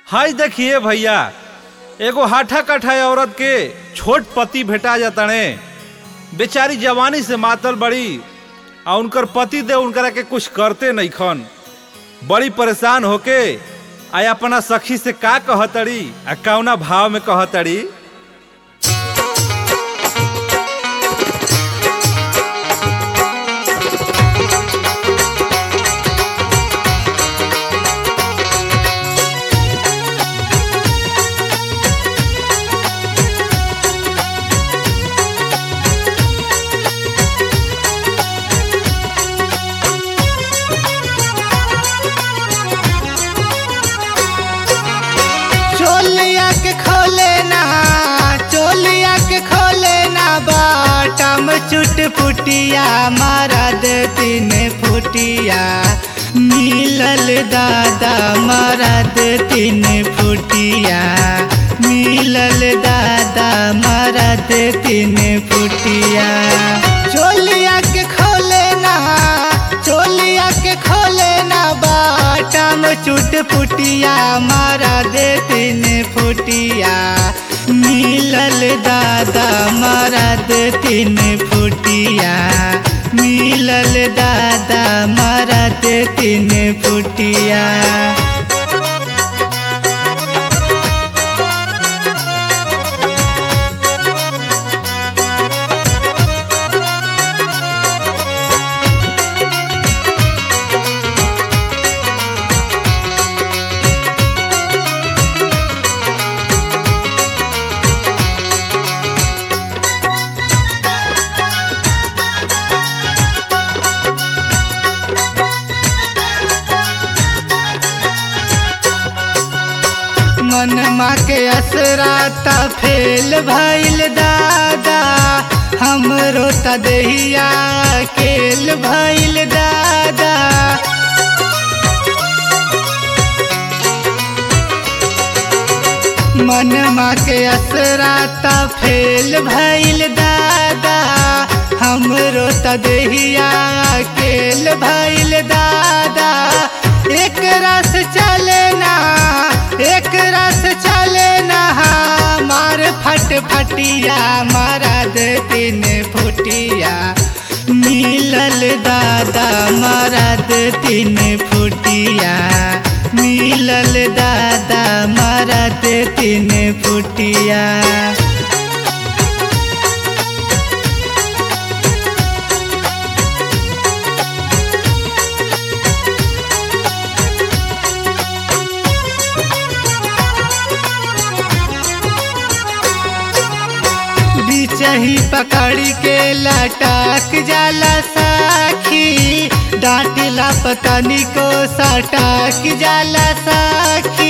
हाय देखिए भैया एगो हाठा कठा औरत के छोट पति भेटा जाताने बेचारी जवानी से मातल बड़ी आ उनकर पति दे उनकरा के कुछ करते नहीं खन बड़ी परेशान होके आ अपना सखी से का कहतड़ी आ कौना भाव में कहतड़ी चोलिया के खोले ना चोलिया के खोले ना बाटम चुट पुटिया मारा दे तीन फुटिया मिलल दादा मारा दे तीन फुटिया मिलल दादा मारा दे तीन फुटिया चोलिया के खोले ना चोलिया के खोले ना बाटम चुट पुटिया मारा दे तीन फुटिया मिलल दादा मारा दे तीन फुटिया मिलल दादा मारा दे तीन फुटिया मन माँ के असराता फेल भइल दादा हमरो त देहिया केल भइल दादा मन माँ के असराता फेल भइल दादा हमरो त देहिया केल भइल दादा एक रस चले ना एक रस चले ना मार फट फटिया मारा दे तीन फुटिया मिलल दादा मारा दे तीन फुटिया मिलल दादा मारा दे तीन फुटिया बिचही पकड़ के लटक जाला साखी डांटिला पतनी को सटक जाला साखी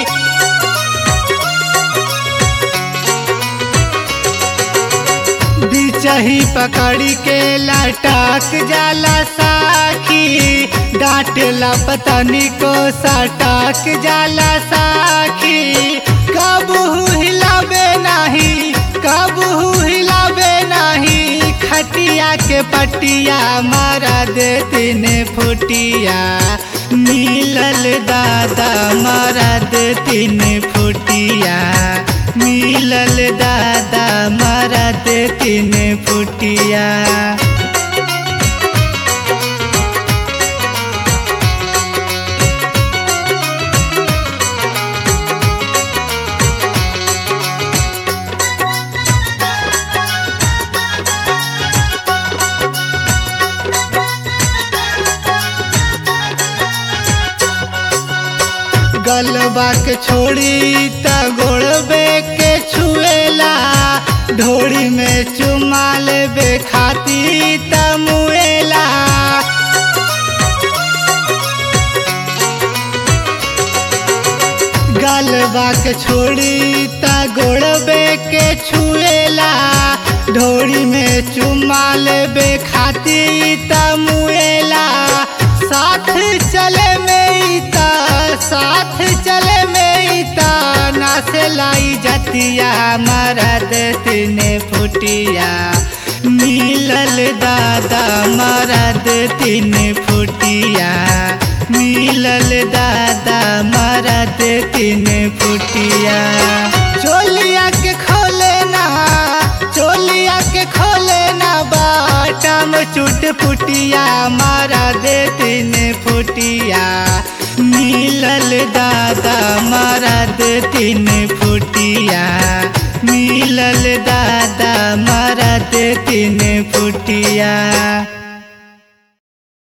बिचही पकड़ के लटक जाला साखी डांटला पतनी को सटक जाला साखी कबू हिलावे नहीं कबू हिलावे नहीं खटिया के पटिया मारा दे तीन फुटिया मिलल दादा मारा दे तीन फुटिया मिलल दादा मारा दे तीन फुटिया गलबा के छोड़ी त गोड़बे के छुएला ढोड़ी में चुमा लेबे खाती त मुएला गलबा के छोड़ी त गोड़बे के छुएला ढोड़ी में चुमा लेबे खाती त मुएला साथ चले में ता साथ चले में ता नासे लाई जतिया मरद तीन फुटिया मिलल दादा मरद तीन फुटिया मिलल दादा मरद तीन फुटिया चोलिया के खोले ना चोलिया के खोले ना बाटम चुट फुटिया मारा दे तीन फुटिया मिलल दादा मारा दे तीन फुटिया